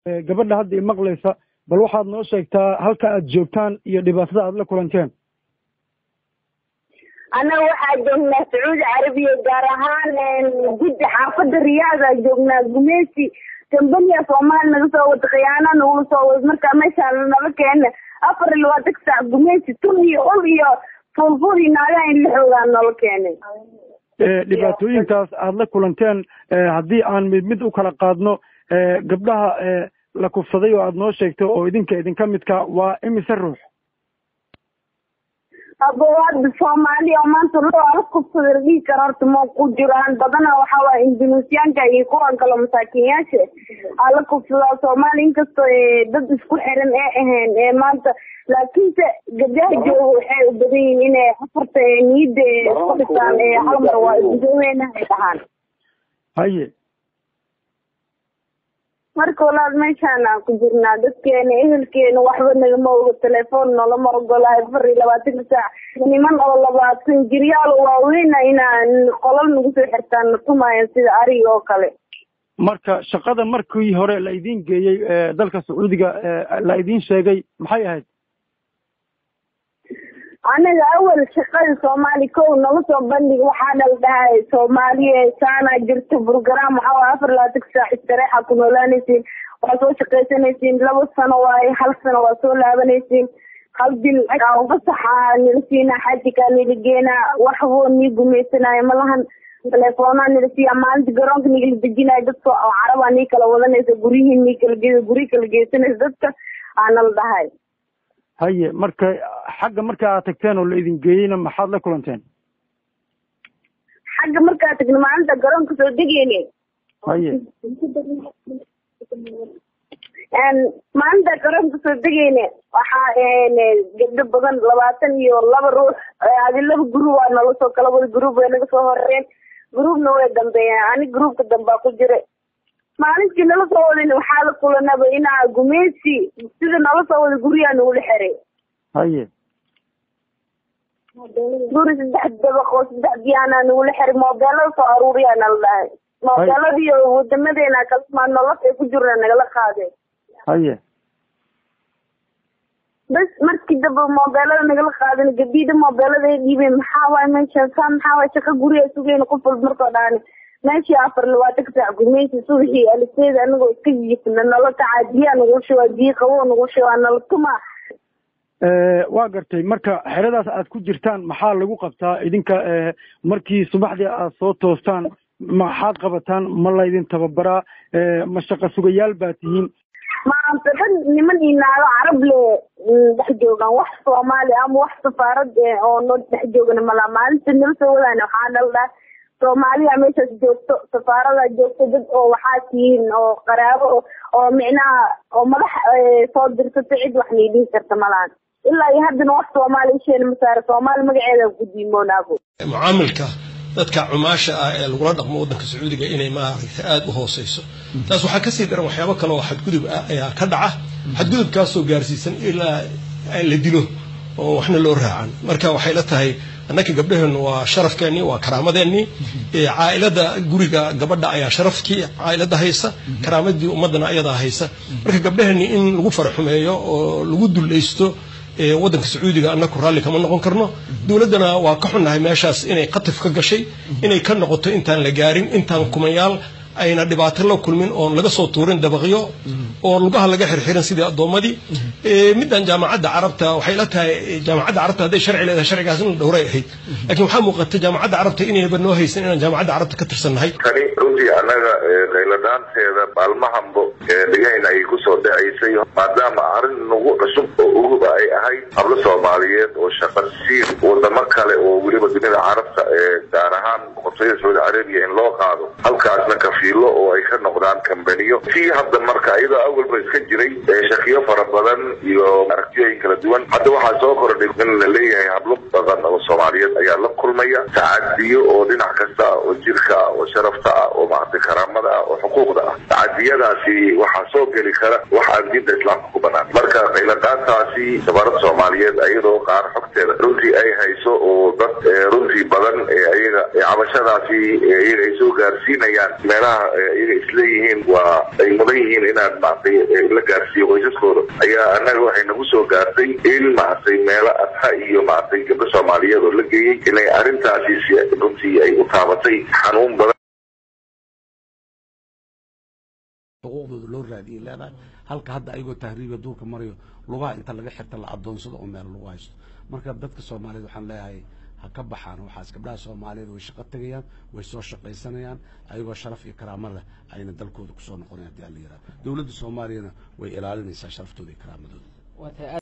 gabadha hadda imaqlaysa bal waxaad noo sheegtaa halka aad joogtaan iyo dhibaatada aad la kulanteen annaga waxaa joognaa sacuudi carabiya gaar ahaan guddi xaafadda riyaada joognaa gumeysi kambaniya soomaali naga soo wada khiyaana nagula soo wada markaa meeshaan nala keena afar iyo labaatan saac gumeysi tun iyo ul iyo fulful iyo naagaha in la xoogaa nala keenay dhibaatooyinkaas aad la kulanteen haddii aan mid mid u kala qaadno gabdhaha la kufsaday oo aad noo sheegto oo idinka idinka midka waa imise ruux abowaada soomaaliya oo maanta loo ala kufsada la dhihi karo horta ma ku jiraan badana waxa waaya indunusiyaanka iyo kuwan kale masaakiinyaasha ala kufsadaa soomaaliya inkastoo dad isku xiran ee ahayn ee maanta laakiinse gabdhaha jooga waxay u badan yihiin inay afarta niyadda isku dhisaan ee hal mar waa isdaweyna ay dhahaan haye marka walaal meeshaan aan ku jirnaa dadkeena ehelkeena waxba nagama oga telefoon nolama ogolahay afar iyo labaatanka saac niman oo labaatan jiryaal waaweyna inaan qolal nagu soo xirtaan na tumayan sida ariga oo kale marka shaqada markii hore la idin geeyey dalka sacuudiga la idin sheegay maxay ahayd anaga awal shaqada soomaali kow naga soo bandhig waxaa dhal dhahay soomaaliya saana jirta program waxaa waay afar labaatanka saac istareexa ku noolaanaysiin waa soo shaqaysanaysiin laba sano waaye hal sano waa soo laabanaysiin hal bil fasaxa nila siinaa xajikaa nila geenaa waxboo nii gumaysanaayo malahan telefoonaa nila siiya maalinta garoonka nigala dejinayo dadka oo carabaa nii kala wadanaysa guryihii nii kala ge guryi kala geysanaysa dadka aa nala dhahay haye marka xagga marka aad tagteen oo la idin geeyeyna maxaad la kulanteen xagga markaa tagna maalinta garoonka soo degeyne haye maalinta garoonka soo degeyne waxaa gabdho badan labaatan iyo laba ruux adi laba group aa nala soo kala wada group way naga soo horeen groupna way dambeeyeen ani groupka dambaa ku jira maalintii nala soo wadin waxaa la kulanaba inaa gumeysi sida nala soo wada guryaa nagula xiray haye guri saddex dabaq oo saddex biyaana nagula xiray moobeelada soo aruuriyaa nala dhahay moobeeladiiyo wadamadeena kalmaa nolof ay ku jirna nagala qaadeen haye bas markii dambe moobeelada nagala qaadin gabdhiida moobeelada ay dhiibeen maxaa waay meesha saa maxaa waay shaqa guriga sugeyna qof walba markoo dhaani meeshii afar labaatanka saac gumeysi subaxii aliseeda anagoo iska jifna nala kacaa biyaa nagu shubaa biyo qaboo nagu shubaa nala tumaa waa gartay marka xeradaas aad ku jirtaan maxaa lagu qabtaa idinka markii subaxdii aad soo toostaan maxaad qabataan ma laydin tababaraa ma shaqa sugayaal baa tihiin maanta dhan niman iyo naago carab le dhex joogaan wax soomaali ama wax safaarad oo noo dhex joogana malaa maalinta nala soo wadaan waxaa dhaldhaa soomaaliya meeshaas joogto safaaradaa joogto dad oo waxaa tihiin oo qaraabo oo micnaha oo madax soo dirsato cid wax nii dhihi karta malaan ilaa iyo haddana wax soomaali isheena masaare soomaali magaceeda gudiimoonaabo mucaamilka dadka cumaasha ah ee lagula dhaqmo waddanka sacuudiga inay maaragtay aada u hooseyso taas waxaa kasii daran waxyaabo kale oo xadgudub ah ayaa ka dhaca xadgudubkaasoo gaarsiisan ilaa la dilo oo waxna loo raacan marka waxay la tahay annaka gabdhaheennu waa sharafkeennii waa karaamadeenii caailada guriga gabadha ayaa sharafkii caailada haysa karaamadii ummadana ayadaa haysa marka gabdhaheenni in lagu faraxumeeyo oo lagu dulaysto waddanka sacuudiga annaku raalli kama noqon karno dowladdana waa ka xunnahay meeshaas inay qatif ka gashay inay ka noqoto intaan la gaarin intaan kumayaal ayna dhibaato la kulmin oon laga soo tuurin dabaqyo oo lugaha laga xirxirin sidii addoommadii middan jaamacadda carabta waxay la tahay jaamacadda carabta hadday sharci leedahay sharcigaas in la dhowray ahayd laakiin waxaa muuqata jaamacadda carabta inayba noo haysan inaan jaamacadda carabta ka tirsannahay tani runtii annaga qayladhaanteeda maalmahanbo dhegahayna ay kusoo dhacaysay maadaama arrin nagu cusub oo uguba ay ahayd hablo soomaaliyeed oo shaqa siin wadamo kale oo weliba dunida carabta ee gaar ahaan boqortooyada sacuudi carabiya in loo qaado halkaasna kafiilo oo ay ka noqdaan kambaniyo tii hadda marka iyadoo awalba iska jiray shakiyo fara badan iyo aragtiyooyin kala duwan hadda waxaa soo kordhay in la leeyahay hablo badan oo soomaaliyeed ayaa la kulmaya tacadiyo oo dhinac kasta ah oo jirka ah oo sharafta ah oo maaragtay karaamada xaqdarada ah oo xuquuqda ah tacadiyadaasi waxaa soo geli kara wax aan diinta islaamka ku banaan marka qayladhaantaasi safaarada soomaaliyeed ayadoo qaar xogteeda runtii ay hayso oo dad runtii badan ayaga cabashadaasi iyaga ay soo gaarsiinayaan meelaha iyaga isleeyihiin waa ay mudan yihiin inaan maartay la gaarsiiyo qoysaskooda ayaa annaga waxay nagu soo gaartay in maartay meelo adha iyo maartay gabdho soomaaliyeed oo la geeyey inay arrintaasi runtii ay u taabatay xanuun badan xuquuqdooda loo raadiyay leedahay halka hadda ayagoo tahriiba duurka marayo lugaha inta laga xirta la adoonsado oo meel lagu haysto marka dadka soomaaliyeed waxaan leeyahay ha ka baxaan waxaas gabdhaha soomaaliyeed way shaqo tegayaan way soo shaqaysanayaan ayagoo sharaf iyo karaamo leh ayna dalkooda kusoo noqonayan hadii ala yihahdo dowladda soomaaliyana way ilaalinaysaa sharaftooda iyo karaamadooda